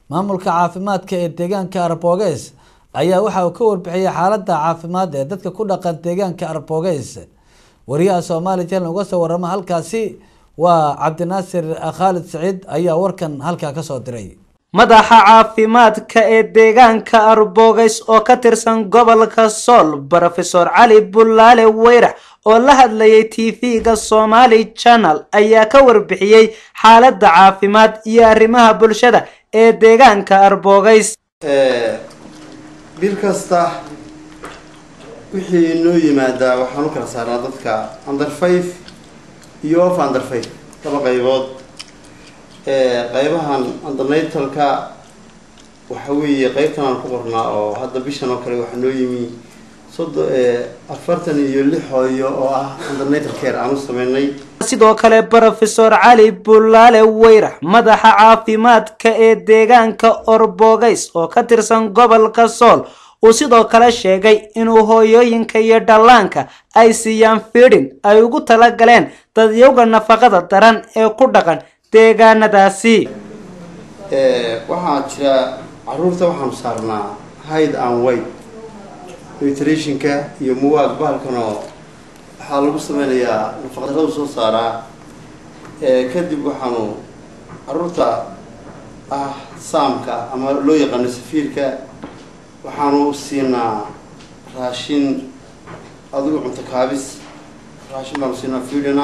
maamulka caafimaadka ee deegaanka arbogeys ayaa waxa uu ka warbixiyey xaalada caafimaad ee dadka ku dhaqan deegaanka arbogeys wariyaha soomaali channel uga soo warama halkaasi waa cabdinaasir khaalid saciid ayaa warkan halkaa kasoo diray madaxa caafimaadka ee deegaanka arbogeys oo ka tirsan gobolka sool brofesor cali bulaale weyrax oo la hadlayay tv-ga somaali channel ayaa ka warbixiyey xaalada caafimaad iyo arrimaha bulshada ee deegaanka arbogeys bil kasta wixii noo yimaadaa waxaan u kala saarnaa dadka under five iyo off under five laba qaybood qaybahan undernatalka waxa weeye qaybtan aan ku qornaa oo hadda bishan oo kale waxaa noo yimi sodo afartan iyo lix hooyo oo ah undernatal care aan u sameynay sidoo kale brofesor cali bulaale weyrax madaxa caafimaadka ee deegaanka orbogeys oo ka tirsan gobolka sool uu sidoo kale sheegay inuu hooyooyinka iyo dhallaanka ay siiyaan fiidhin ay ugu tala galeen dadyowga nafaqada daran ee ku dhaqan deegaanadaasi waxaa jira caruurta waxaanu saarnaa hide and white nutritionka iyo muwaag bahalkanoo waxaa lagu sameynayaa nafaqdaradu soo saaraa kadib waxaanu caruurta ah saamka ama loo yaqaano safiirka waxaanu siinaa raashin adigu cunto kaabis raashin baanu siinaa fiidina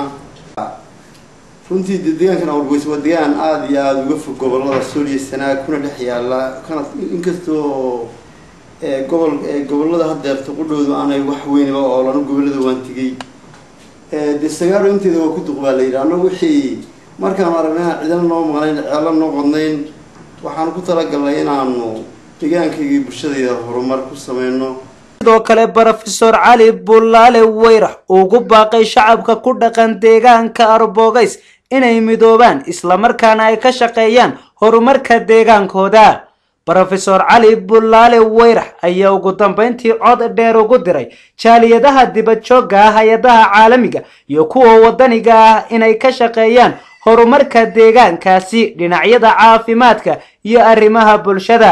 runtii de deegaankan awrgoys waa deegaan aada iyo aada uga fog gobolada sooliya sanaag kuna dhex yaala kana inkastoo gobol gobolada hadeerta qudhoodu aanay wax weynaba oolan gobolada waan tegay dee sagaaro inteeda waa ku duq baa la yidhi annagu wixii markaanu aragnay inaan cidana noo maqnayn ceelo noo qodnayn waxaanu ku talagalnay inaanu deegaankayga bulshadayda horumar ku sameyno sidoo kale brofesor cali bulaale weyrax ugu baaqay shacabka ku dhaqan deegaanka arbogeys inay midoobaan islamarkaana ay ka shaqeeyaan horumarka deegaankooda brofesor cali bulaale weyrax ayaa ugu dambeyntii cod dheer ugu diray jaaliyadaha dibadjoogga ah hay-adaha caalamiga iyo kuwa wadaniga ah inay ka shaqeeyaan horumarka deegaankaasi dhinacyada caafimaadka iyo arrimaha bulshada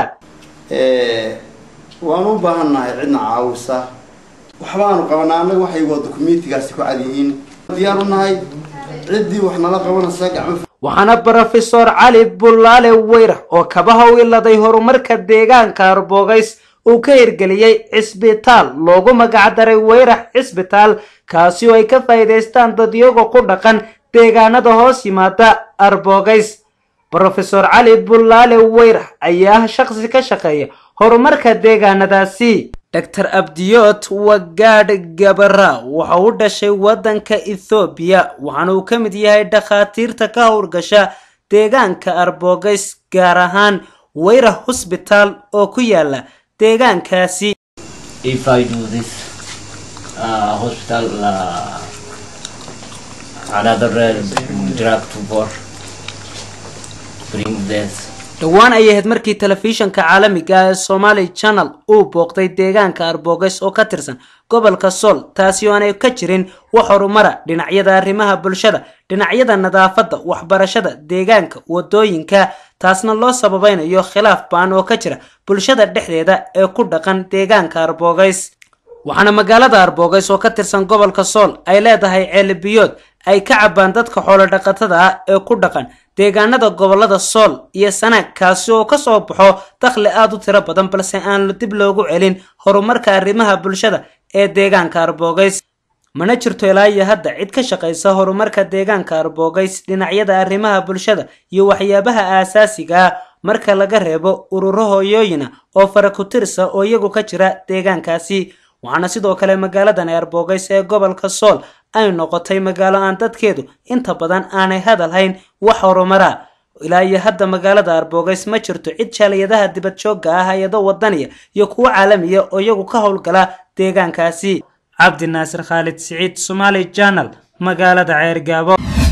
waanu u baahannahay cidna caawisa waxbaanu qabanaa annaga waxay waa dukumentigaasi ku cadyihiin diyaar u nahay ciddii wax nala qabanaysa gacmo waxaana brofesor cali bulaale weyrax oo kabaha u iladay horumarka deegaanka arbogeys uu ka hirgeliyey cisbitaal loogu magacdaray weyrax cisbitaal kaasi oo ay ka faa'iidaystaan dadyaga ku dhaqan deegaanada hoos yimaada arbogeys brofesor cali bulaale weyrax ayaa ah shaqsi ka shaqeeya horumarka deegaanadaasi doctor abdiyoot wagaadh gabara waxa uu dhashay waddanka ethoobiya waxaana uu ka mid yahay dhakhaatiirta ka howlgasha deegaanka arbogeys gaar ahaan weyra hosbitaal oo ku yaala deegaankaasi if I do this uh, hospital uh, another uh, drug to for bring this dhowaan ayay ahayd markii telefishanka caalamiga ah ee somaali channel uu booqday deegaanka arbogeys oo ka tirsan gobolka sool taasi oo aanay ka jirin wax horumara dhinacyada arrimaha bulshada dhinacyada nadaafadda waxbarashada deegaanka wadooyinka taasna loo sababaynayo khilaaf baan oo ka jira bulshada dhexdeeda ee ku dhaqan deegaanka arbogeys waxaana magaalada arbogeys oo ka tirsan gobolka sool ay leedahay ceelibiyood ay ka cabaan dadka xoolo dhaqatada ah ee ku dhaqan deegaanada gobolada sool iyo sanaag kaasi oo kasoo baxo dakhli aada u tiro badan balse aan dib loogu celin horumarka arrimaha bulshada ee deegaanka arbogeys mana jirto ilaa iyo hadda cid ka shaqaysa horumarka deegaanka arbogeys dhinacyada arrimaha bulshada iyo waxyaabaha aasaasiga ah marka laga reebo ururo hooyooyina oo farakutirsa oo iyagu ka jira deegaankaasi waxaana sidoo kale magaaladan arbogeys ee gobolka sool ay noqotay magaalo aan dadkeedu inta badan aanay hadal hayn wax horumara ilaa iyo hadda magaalada arbogeys ma jirto cid jaaliyadaha dibadjoogga ah hay-ado wadaniya iyo kuwo caalamiya oo iyagu ka howlgala deegaankaasi cabdinaasir khaalid siciid somaali janal magaalada ceergaabo